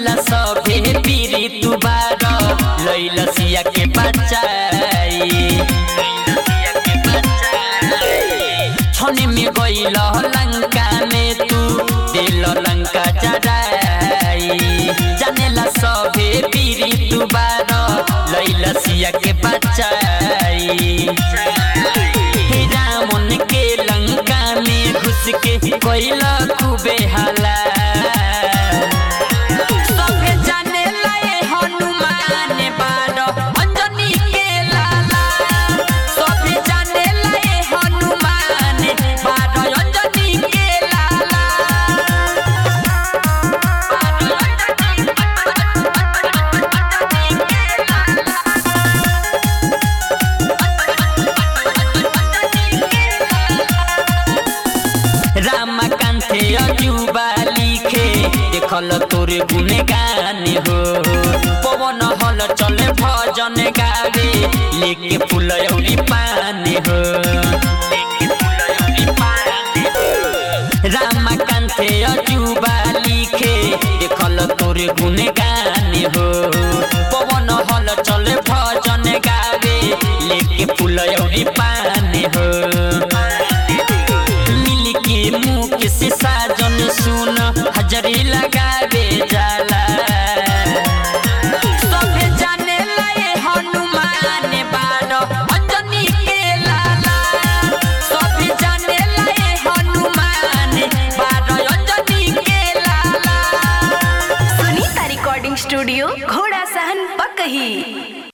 जानेला सभे पीरी तू बार लैला सिया के बचाई छने में गइल लंका में तू दिल लंका जराई जानेला सभे पीरी तू बार लैला सिया के बचाई रावण के लंका में घुस के कोइल खूबे हाला सभे जाने लाए हनुमान बार अंजनी के लाला सभे जाने लाए हनुमान बार अंजनी के लाला रामकान्थे अजुबा लिखे देखल तोरे गुने गाने हो पवन हल चले भजन गावे लेके फूल औरी पाने हो रामकान्थे अजुबा लिखे देखल तोरे गुने गाने हो पवन हल चले भजन गावे लेके फूल औरी पाने हो मिल के मुख से साजन सुन हजरी लगावे जाला सभे जाने लाए हनुमान बार अंजनी के लाला सभे जाने लाए हनुमान बार अंजनी के लाला सुनीता रिकॉर्डिंग स्टूडियो घोड़ा सहन पकही